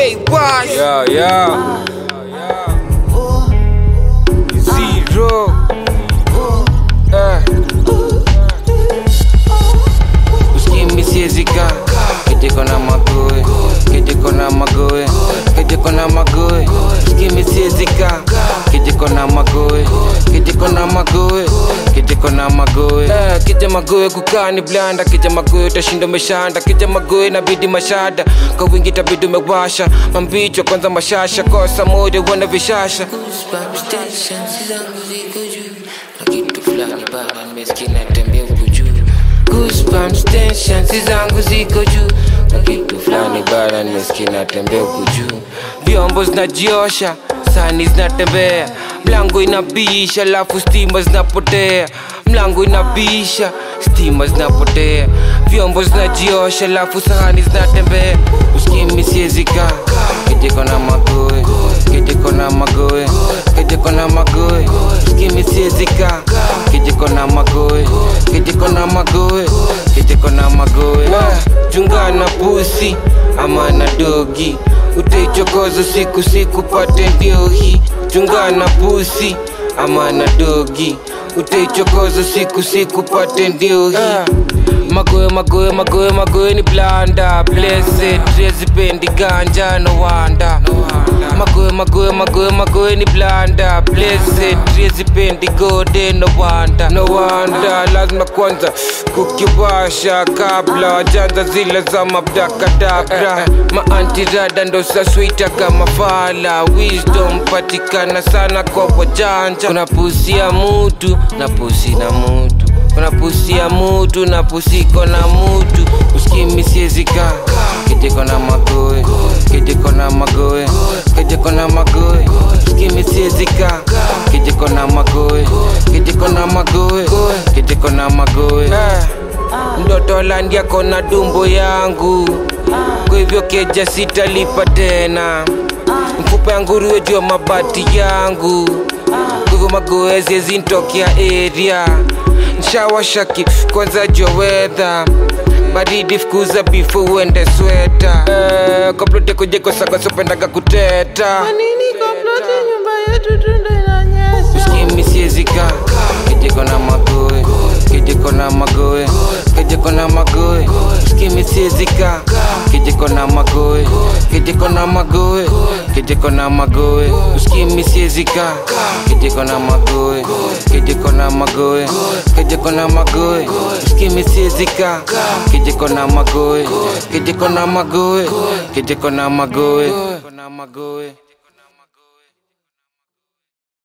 K Wash Yeah, yeah. Zero. Eh. Uskimi siezika Kitiko na magoe Kitiko na magoe Kitiko na magoe Uskimi siezika Kitiko na magoe Kitiko na magoe Kitiko na magoe eh, Kija magoe kukani blanda Kija magoe utashinda umeshanda Kija magoe nabidi mashada Kwa wingi tabidi umewasha Mambicho kwanza mashasha Kosa moja wana vishasha Goosebumps, tension, zangu ziko juu na kitu fulani bana nimesikia natembea huku juu Goosebumps, tension, si zangu ziko juu na kitu fulani bana nimesikia natembea huku juu vyombo zinajiosha sani zinatembea mlango inabisha alafu stima zinapotea mlango inabisha stima zinapotea vyombo zinajiosha alafu sahani zinatembea uskimi siezika kitiko na magoe kitiko na magoe kitiko na magoe uskimi siezika kitiko na magoe kitiko na magoe kitiko na magoe chungana pusi ama na dogi utaichokoza siku siku pate ndiohi chungana pusi ama na dogi utaichokoza siku siku pate ndiohi magoe magoe magoe magoe ni blanda blessed rezipendi ganja no wanda magoe magoe magoe magoe ni blanda blessed rezipendi gode no wanda no wanda lazima kwanza kukiwasha kabla wajanza zile za mabdakadabra maantirada ndo saswita kama fala wisdom patikana sana kwa wajanja kuna pusi ya mutu na pusi na mutu kuna pusi ya mutu na pusiko na mutu uskimi siezika kitiko na magoe kitiko na magoe kitiko na magoe uskimi siezika kitiko na magoe kitiko na magoe kitiko na magoe Eh, ndoto landia kona dumbo yangu kwa hivyo keja sitalipa tena mfupa ya nguruwe juu ya mabati yangu kwa hivyo magoezi zintokea area nshawashaki kwanza jowedha baridi fukuza bifu uende sweta eh, komplote kujekosakosopendaga kuteta Nini komplote nyumba yetu tundo inanyesha uskimi siezika kijiko na magoe kijiko na magoe kijiko na magoe uskimi siezika kijiko na magoe kijiko na magoe kijiko na magoe uskimi siezika kijiko na magoe kijiko na magoe kijiko na magoe uskimi siezika kijiko na magoe kijiko na magoe kijiko na magoe